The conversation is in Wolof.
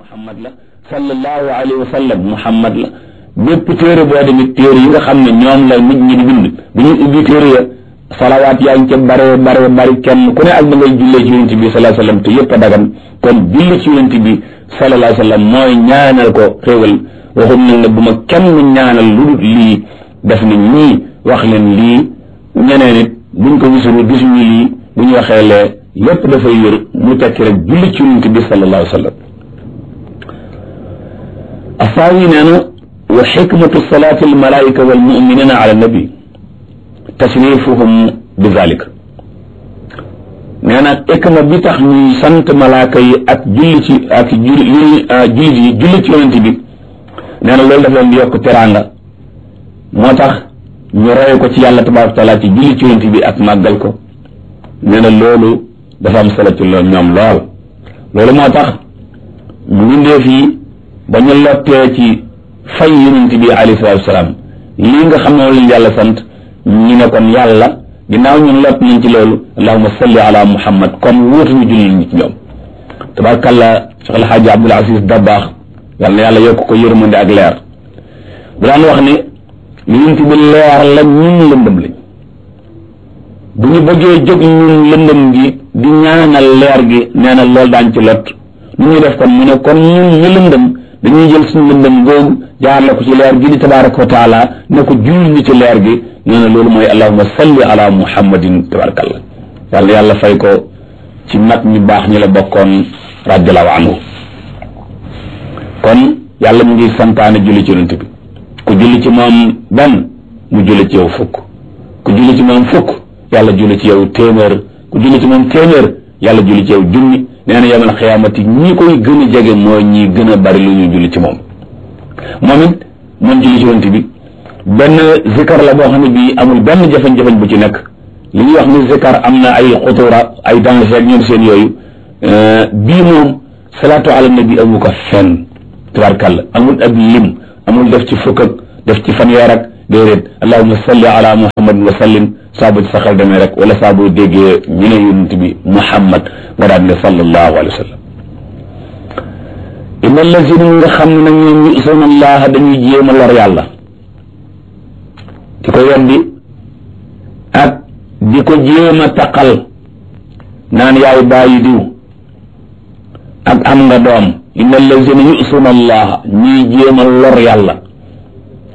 muhammad la sallallahu alayhi wa sallam muhammad la bépp téere boo demit téere yi nga xam ne ñoom la nit ñi di bind bi ñuy ubbi téere ya salawaat yaa ngi ca bare bare bari kenn ku ne ak da ngay jullee ci yonent bi sallallahu alayhi wa sallam te yëpp a dagan kon julli ci yonent bi sallallahu alayhi wa sallam mooy ñaanal ko xéewal waxum nag ne bu ma kenn ñaanal lu dul lii def ni ñii wax leen lii ñeneen it buñ ko gisul gisuñu lii bu ñu waxee lee lépp dafay wér mu tekki rek julli ci yonent bi sallallahu alayhi wa sallam asaawi nee na wa xikmatu salaati almalaika walmuminina ala nabi tasrifuhum bi zalik nee na xikma bi tax ñuy sant malaaka yi ak julli ci ak julli jullit yi julli ci yonent bi nee na loolu daf leen di yokk teraanga moo tax ñu roye ko ci yàlla tabaraka wa taala ci julli ci yonent bi ak màggal ko nee na loolu dafa am solo ci loolu ñoom lool loolu moo tax mbindeef yi ba ñu lottee ci fay yonent bi alayhi salaatu wasalaam lii nga xam ne moom lañ yàlla sant ñu ne kon yàlla ginnaaw ñun lott nañ ci loolu allahuma salli ala muhammad kon wóotuñu julli ñi ci ñoom tabarkalla Cheikh El Hadj Abdoul Aziz Dabakh yàlla na yàlla yokk ko yërmande ak leer bu daan wax ne yonent bi leer la ñun lëndëm lañ bu ñu bëggee jóg ñun lëndëm gi di ñaanal leer gi nee na loolu daañ ci lot nu ñuy def kon mu ne kon ñun ñu lëndëm dañuy jël suñu lëndëm googu jaar la ko ci leer gi di tabaraka wa taala ne ko julli ni ci leer gi nee na loolu mooy allahuma salli ala muhammadin tabarakallah yàlla yàlla fay ko ci mag ñu baax ñi la bokkoon radiallahu anhu kon yàlla mu ngi santaane julli ci yonent bi ku julli ci moom benn mu julli ci yow fukk ku julli ci moom fukk yàlla julli ci yow téeméer ku julli ci moom téeméer yàlla julli ci yow junni nee na yawmal xiyaamati ñi koy gën a jege mooy ñi gën a bari lu ñu julli ci moom moom it moom julli ci yonent bi benn zikar la boo xam ne bii amul benn jafe-jafe bu ci nekk li ñuy wax ni zikar am na ay xutura ay danger ak ñoom seen yooyu bii moom salaatu ala nabi amu ko fenn tabarkàlla amul ab lim amul def ci fukk ak def ci fanweer ak déedéet allahumma salli ala muhammadin wa sallim saa bu ci sa xel demee rek wala saa boo déggee ñu ne yonent bi muhammad nga daan ne sallallahu alayhi wa sallam inna allazina nga xam ne nag ñoom yu'suna allaha dañuy jéem a lor yàlla di ko weddi ak di ko jéem a taqal naan yaay bàyyi diw ak am nga doom inna allazina yu'suna allaha ñuy jéem a lor yàlla